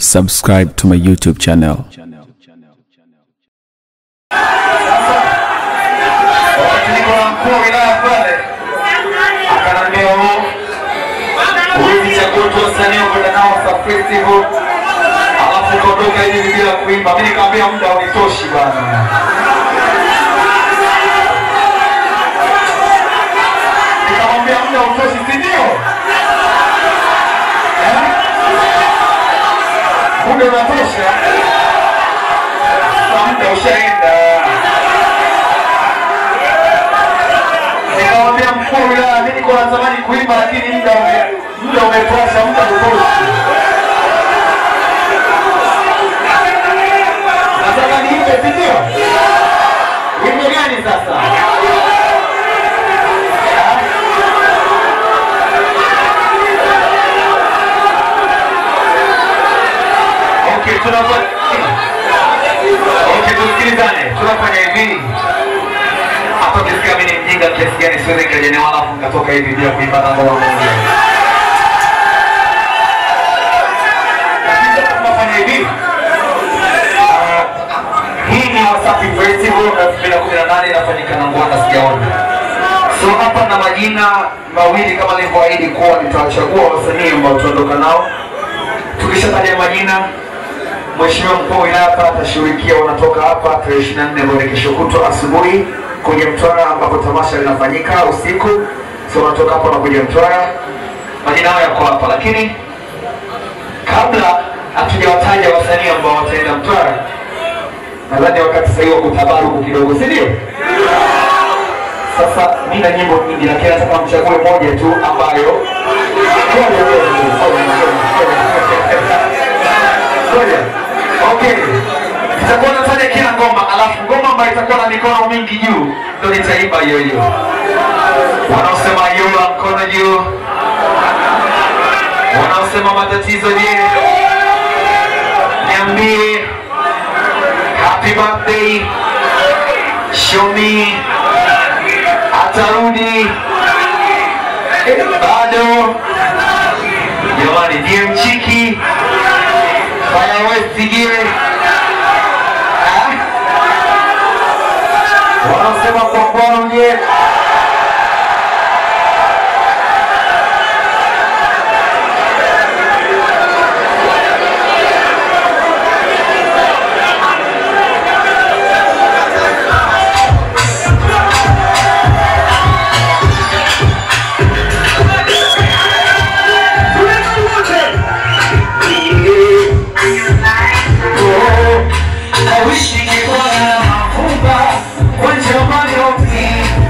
subscribe to my YouTube channel. Wakati niko na mkuu wa wilaya pale akaniambia, "Oh, huwezi chagua tu wasanii ukwenda nao Star Festival alafu ukaondoka hivi bila kuimba." Mimi nikamwambia muda haunitoshi bwana. Nikamwambia muda hautoshi, si ndio? Eh? Muda unatosha, Sasa muda ushaenda. Nikamwambia mkuu wa wilaya, mimi niko natamani kuimba lakini muda ume- muda umetosha, muda utoshi. Nataka niimbe, si ndio? Wimbo gani sasa? Okay, tunafanya Okay, tusikilizane. Tunafanya hivi. Hapa ukisikia mimi ni mjinga kiasi gani siwezi nikaja wala alafu nikatoka hivi bila kuimba na ngoma moja. Lakini sasa tunafanya hivi. Ah, Hii ni Wasafi Festival na 2018 inafanyika na Ngwanda sijaona. So hapa na majina mawili kama nilivyoahidi kuwa nitawachagua wasanii ambao tutaondoka nao. Tukishataja majina Mheshimiwa mkuu wa wilaya hapa atashughulikia wanatoka hapa tarehe 24 ambayo ni kesho kutwa asubuhi kuja Mtwara ambapo tamasha linafanyika usiku. So wanatoka hapa wanakuja Mtwara, majina yao yako hapa, lakini kabla hatujawataja wasanii ambao wataenda Mtwara, nadhani wakati sasa hivi wa kutabaruku kidogo, si ndio? Sasa mimi na nyimbo nyingi, lakini nataka mchague moja tu ambayo Ngoja, ngoja, ngoja, ngoja, ngoja. Ngoja. Okay. Nitakuwa nataja kila ngoma, alafu ngoma ambayo itakuwa na mikono mingi juu ndio nitaimba hiyo hiyo. Wanaosema yola mkono juu, wanaosema matatizo je, niambie happy birthday, show me, atarudi Eh, bado jamani, ndiye mchiki Fire West je? Ah? Wanasema kwa mkono je? I wish ningekuwa na mavumba kwa jamani yote.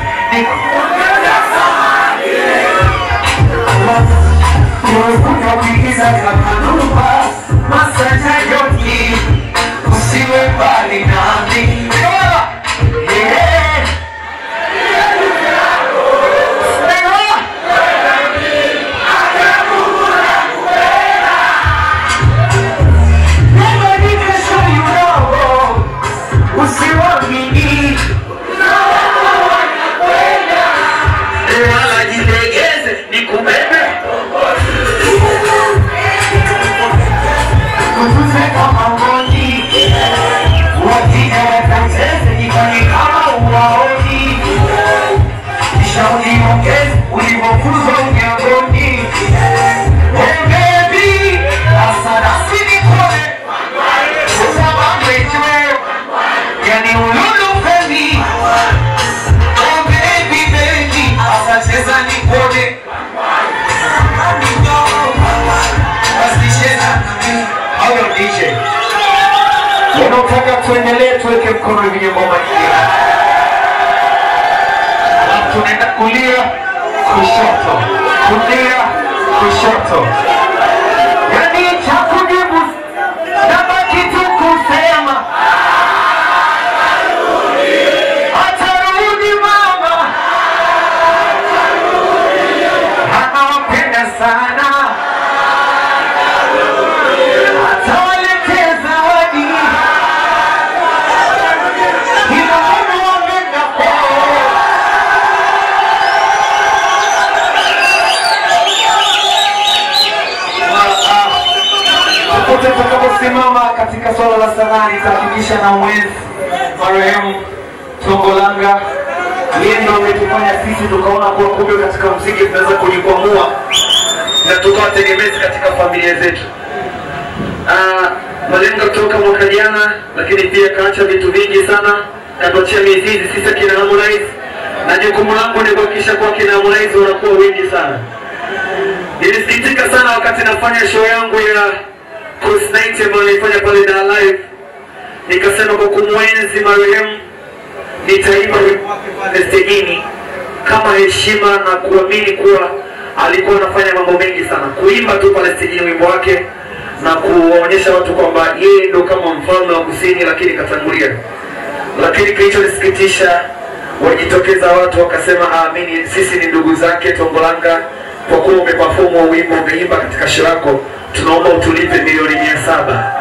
Nimekuja kuigiza kama numba masanja yote usiwe mbali nami. Yeah. Nobody can show you love. Usiwamini. Wala jilegeze nikubebe. Kutuze kama ngoni. Wakija watacheze jifanye kama uwaoni. Kisha uniongeze ulivyofuzwa unyangoni. Oh baby, asana sinikone. Usamame juu. Yani ululu femi. Oh baby baby, asacheza nikone. Basi cheza na mimi. Hayo DJ. Wanaotaka tuendelee tuweke mkono hivi ngoma nyingine. Alafu tunaenda kulia, kushoto, kulia, kushoto. Yani cha kujibu nabaki tu kusema atarudi mama, anawapenda sana, atawaletea zawadi kila mtu wameenda kwao. wote tutakaposimama katika swala la sanaa nitahakikisha na mwenzi marehemu Tongolanga yeye ndo ametufanya sisi tukaona kuwa kumbe katika mziki tunaweza kujikwamua na tukawa tegemezi katika familia zetu. Ah, Malenga kutoka mwaka jana, lakini pia kaacha vitu vingi sana, katuachia mizizi sisi akina Harmonize, na jukumu langu ni kuhakikisha kuwa kina Harmonize wanakuwa wengi sana. Nilisikitika sana wakati nafanya show yangu ya Coast Night ambayo nilifanya pale Dar Live, nikasema kwa kumwenzi marehemu nitaimba wimbo wake pale stejini kama heshima na kuamini kuwa alikuwa anafanya mambo mengi sana, kuimba tu pale stejini wimbo wake na kuwaonyesha watu kwamba yeye ndo kama mfalme wa kusini, lakini katangulia. Lakini kilichonisikitisha wajitokeza watu wakasema, aamini, sisi ni ndugu zake Tongolanga, kwa kuwa umepafomu wa wimbo umeimba katika show yako, tunaomba utulipe milioni mia saba.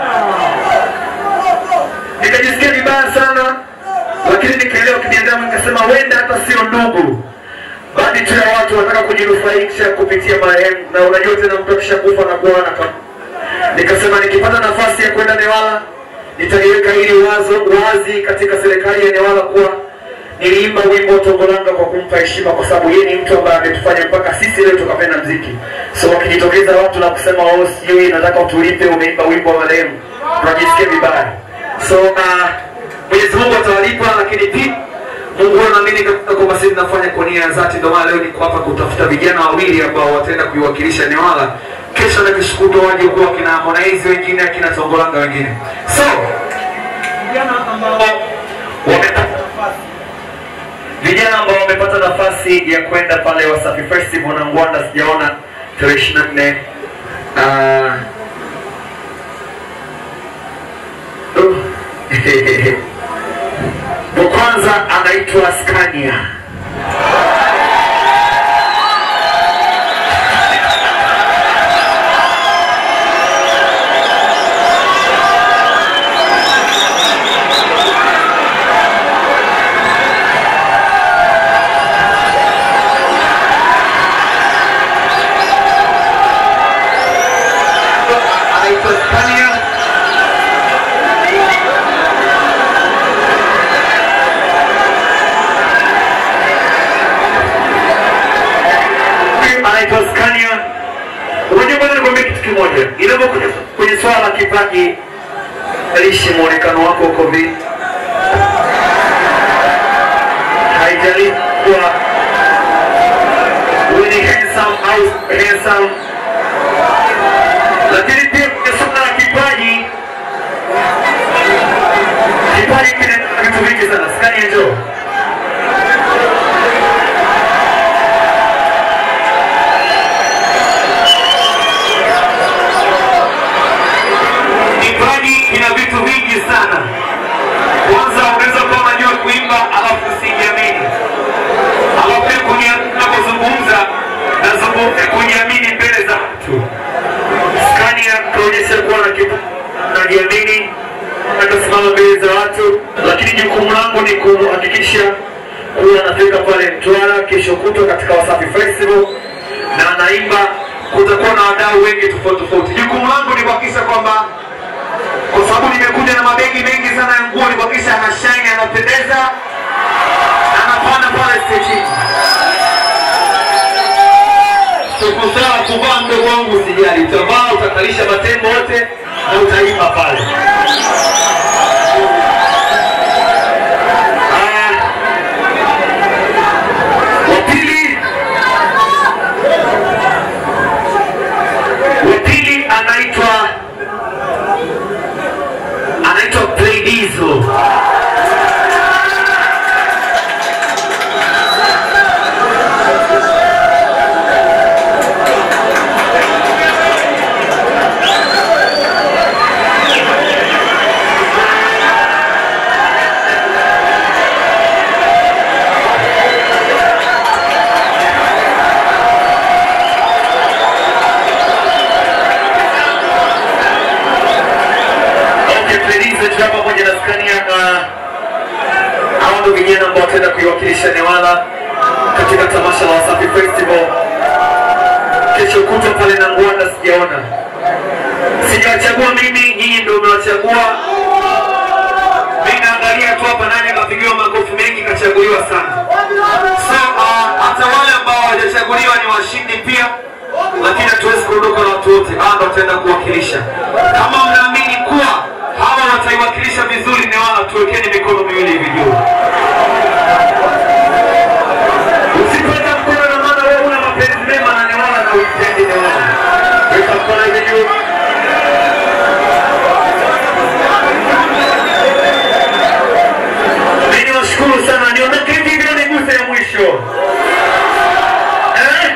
Nikajisikia vibaya sana, lakini nikaelewa kibinadamu, nikasema wenda hata sio ndugu, bali tu ya watu wanataka kujinufaisha kupitia marehemu, na unajua tena mtu akishakufa na kuona kama nikasema nikipata nafasi ya kwenda Newala nitaliweka hili wazo wazi katika serikali ya Newala kuwa niliimba wimbo Tongolanga kwa kumpa heshima, kwa sababu yeye ni mtu ambaye ametufanya mpaka sisi leo tukapenda mziki. So wakijitokeza watu na kusema oh, sijui nataka utulipe, umeimba wimbo wa marehemu, tunajisikia vibaya. So uh, Mwenyezi Mungu atawalipa, lakini pia Mungu anaamini katika kwamba sisi tunafanya kwa nia ya dhati. Ndio maana leo niko hapa kutafuta vijana wawili ambao wataenda kuiwakilisha Newala kesho na kesho kutwa waje kuwa kina Harmonize wengine akina Tongolanga wengine. So vijana ambao wamepata nafasi vijana ambao wamepata nafasi ya kwenda pale Wasafi Festival na Ngwanda, sijaona tarehe 24 uh, wa kwanza anaitwa Scania. anaitwa Scania. Huyu anaitwa Scania. Unajua bwana, nikwambia kitu kimoja, inapokuja kwenye swala la kipaji, haijalishi muonekano wako uko vipi, haijalishi kuwa wewe ni handsome au handsome lakini pia kwenye swala la kipaji, kipaji kina vitu vingi sana. Skania, njoo. Kipaji kina vitu vingi sana. Kwanza unaweza kuwa unajua kuimba alafu usijiamini, alafu pia kunia- unapozungumza nazungumza kujiamini mbele za watu Scania kuonyesha kuwa na kipaji najiamini nakasimama mbele za watu, lakini jukumu langu ni kuhakikisha kuwa nafika pale Mtwara kesho kutwa katika Wasafi Festival na naimba, kutakuwa na wadau wengi tofauti tofauti. Jukumu langu ni kuhakikisha kwamba kwa sababu nimekuja na mabegi mengi sana ya nguo, ni kuhakikisha ana shine, anapendeza na anapanda pale stejini. Tukusaa kuvaa mdogo wangu, usijali, utavaa utakalisha matembo wote na utaimba pale. Ah, wa pili wa pili anaitwa anaitwa Playdizo. Okay, Playdizo tuko pamoja na Scania na hao ndio vijana ambao wataenda kuiwakilisha Newala katika tamasha la Wasafi Festival kesho kutwa pale na Ngwanda, sijaona Sijachagua mimi, nyinyi ndio mmewachagua. Mimi naangalia tu hapa nani akapigiwa makofi mengi kachaguliwa sana. So uh, hata wale ambao hawajachaguliwa ni washindi pia, lakini hatuwezi kuondoka na watu wote, bado wataenda kuwakilisha. Kama mnaamini kuwa hawa wataiwakilisha vizuri Newala, tuwekeni mikono miwili hivi juu. Usipenda mkono na maana wewe una mapenzi mema na Newala na uipendi Newala. Weka mkono hivi juu. Mimi niwashukuru sana, niondoke hivi ndio niguse ya mwisho. Eh?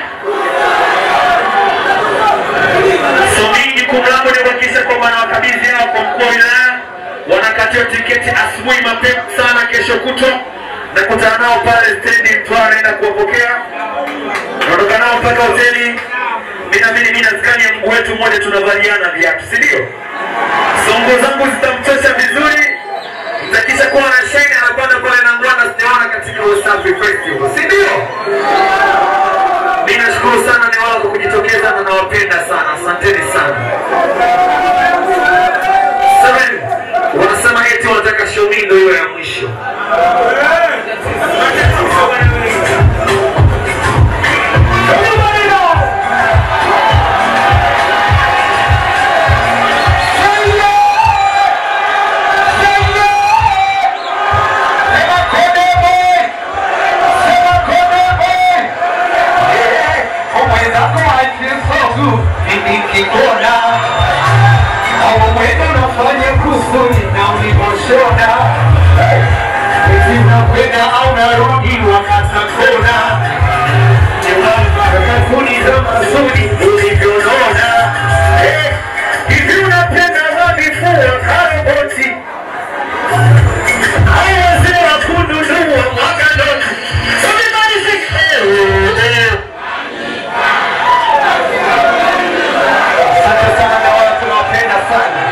So mimi jukumu langu ni kuhakikisha kwamba nawakabidhi hao kwa mkuu wa wilaya, wanakatiwa tiketi asubuhi mapema sana kesho kutwa, nakutana nao pale stendi Mtwara, naenda kuwapokea, naondoka nao mpaka hoteli. Mimi naamini mimi na skani ya mguu wetu mmoja tunavaliana viatu, si ndio? So nguo zangu zitamtosha vizuri, mtakisha kuwa na shine anakwenda pale na ngwana sijaona katika Wasafi Festival, si ndio? Mimi nashukuru sana Newala kwa kujitokeza na nawapenda sana, asanteni sana. Seven, wanasema eti wanataka show me ndio iwe ya mwisho. Sema Konde boy! Sema Konde boy! mwenzako akisotu nikikona au mwendo unafanya kusudi na ulivyoshona eti unakwenda au narudi wakata kona kakuni za mazuri ulivyonona Eh, hivi unapenda wavifua karoboti au wazee wa kununua mwaganoti Everybody sing, eh, eh. Asante sana na wala tunawapenda sana.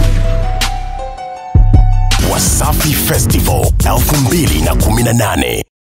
Wasafi Festival 2018